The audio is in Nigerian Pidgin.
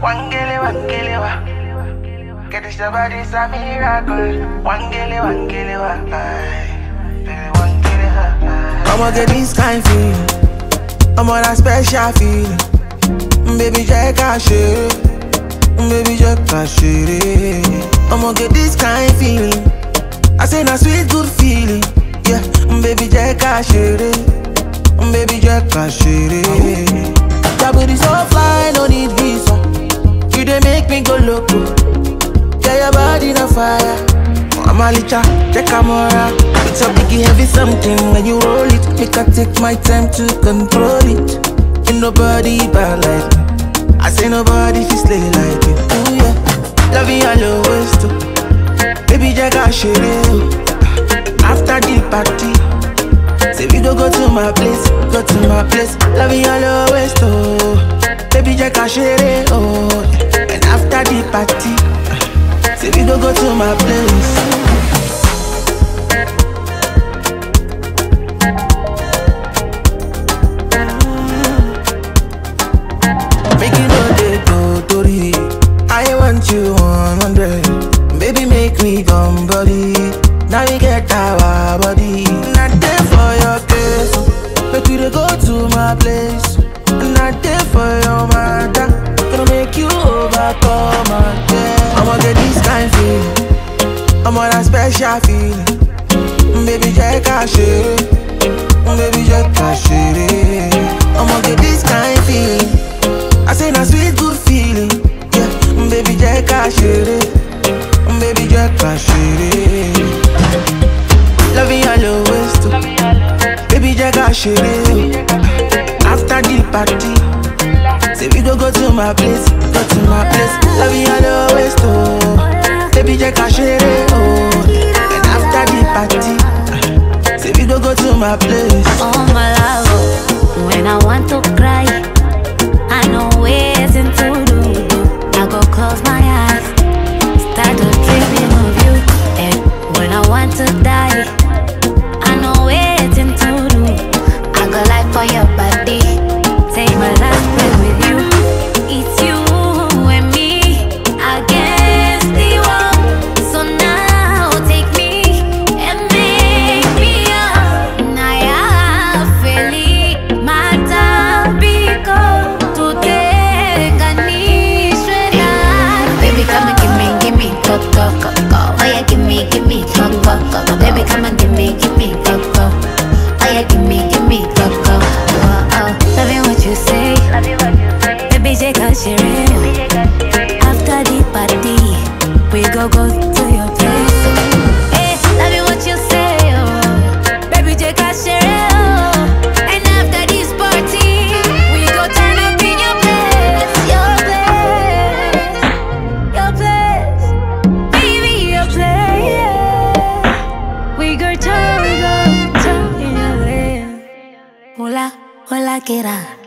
Wangele, wangele, wa. Get this body's a miracle. Wangele, wangele, wa. Aye. Baby, wangele, wa. I'ma get this kind feeling. I'm on a special feeling. Baby, check out shit. Baby, check out shit. I'ma get this kind feeling. I say na sweet good feeling. Yeah, baby, check out shit. Baby, check out shit. That booty so fly, no need visa. You dey make me go loco. Yeah, your body na fire. I'm a licha, check camera. It's a biggie heavy something when you roll it. Make I take my time to control it. Ain't nobody bad like me. I say nobody fi slay like you. Ooh yeah, love you all always too. Baby, check out shit. After the party, say we go go to my place, go to my place. Love you all always too. Baby, check out shit. Oh, and after the party. Say we go go to my place. Make you know they go Tori. I want you 100. Baby, make me come body. Now we get our body. Not there for your case. Make you dey go to my place. Not there for your matter. Gonna make you overcome again. I'ma get this kind feeling. I'm on a special feeling. Baby, check out shit. Baby, check out shit. I'ma get this kind feeling. I say na sweet good feeling. Yeah, baby, check out shit. Baby, check out shit. Love you all always too. Baby, check out shit. After the party, say we go go to my place, go to my place. Love you all always too. Baby, check out shit. Oh, and after the party, say we go go to my place. Oh my love, when I want to cry, I know ways to do. I go close my eyes, start to dreaming of you. And when I want to die, I know ways to do. I go like for your body, take my last breath with you. It's you and me against the world. So now take me and make me up. Naya feli matapiko tutenganishwe na Baby come and give me, give me go go go go. Oh yeah, give me, give me go go go go. Baby come and give me, give me go go. Oh yeah, give me, give me go go. Oh oh, loving what you say. Baby take a share. After the party, we go go to your place. Hey, loving what you say, oh. Baby, take a share, oh. And after this party, we go turn up in your place, your place, your place, baby, your place. yeah. We go turn, we go turn in your place. Hola, hola, que era.